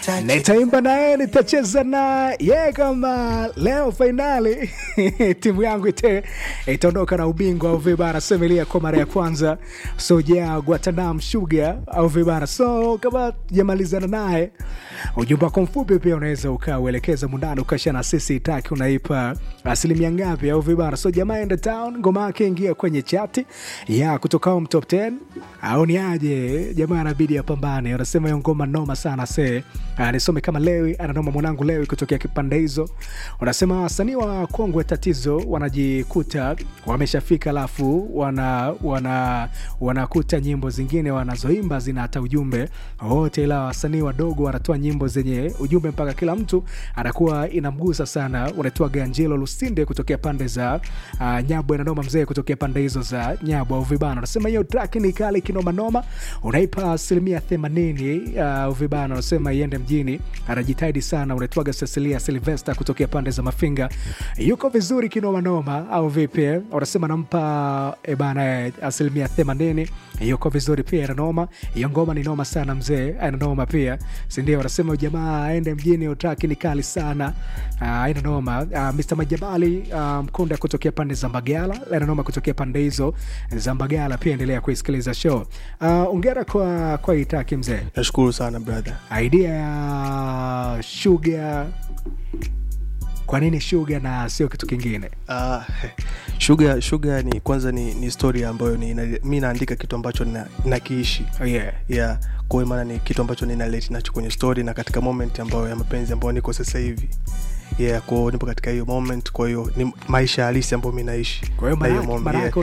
nitaimba naye nitacheza na ye kama leo fainali timu yangu ite itaondoka na ubingwa au vibara semelia kwa mara ya kwanza soja guatanam shuga au vibara so kama jamalizana naye ujumbe wako mfupi pia unaweza ukauelekeza mundani ukasha na sisi taki unaipa asilimia ngapi au vibara so jamaa enda town ngoma yake ingia kwenye chati ya kutoka home top 10 au ni aje jamaa anabidi apambane unasema hiyo ngoma noma sana se uh, nisome kama lewi ananoma mwanangu lewi kutokea kipande hizo unasema wasanii wa kongwe tatizo wanajikuta wameshafika alafu wana wana wanakuta nyimbo zingine wanazoimba zina hata ujumbe wote ila wasanii wadogo wanatoa nyimbo zenye ujumbe mpaka kila mtu anakuwa inamgusa sana unatoa ganjelo lusinde kutokea pande za uh, nyabwe na noma mzee kutokea pande hizo za nyabwe au vibana unasema hiyo track ni kali kinomanoma unaipa asilimia themanini uh, vibana unasema iende mjini anajitahidi sana unaitwaga cecilia silvester kutokea pande za mafinga yuko vizuri kinomanoma au vipi unasema nampa e bana asilimia themanini yuko vizuri pia inanoma hiyo ngoma ni noma sana mzee inanoma pia sindio unasema jamaa aende mjini utraki ni kali sana uh, inanoma uh, mr majabali uh, mkunda kutokea pande za mbagala inanoma kutokea pande hizo za mbagala pia endelea kuisikiliza show uh, ongera kwa kwa itaki mzee nashukuru sana brother idea ya shuga kwa nini shuga na sio kitu kingine uh, shuga shuga ni kwanza ni, ni story ambayo ni, na, mi naandika kitu ambacho na- nakiishi oh, yeah. yeah kwa hiyo maana ni kitu ambacho ninaleti nacho kwenye story na katika moment ambayo ya mapenzi ambayo niko sasa hivi yeah kwao nipo katika hiyo moment kwa hiyo ni maisha halisi ambayo mi naishi kwa hiyo Na hiyo maana moment, maana yeah. yake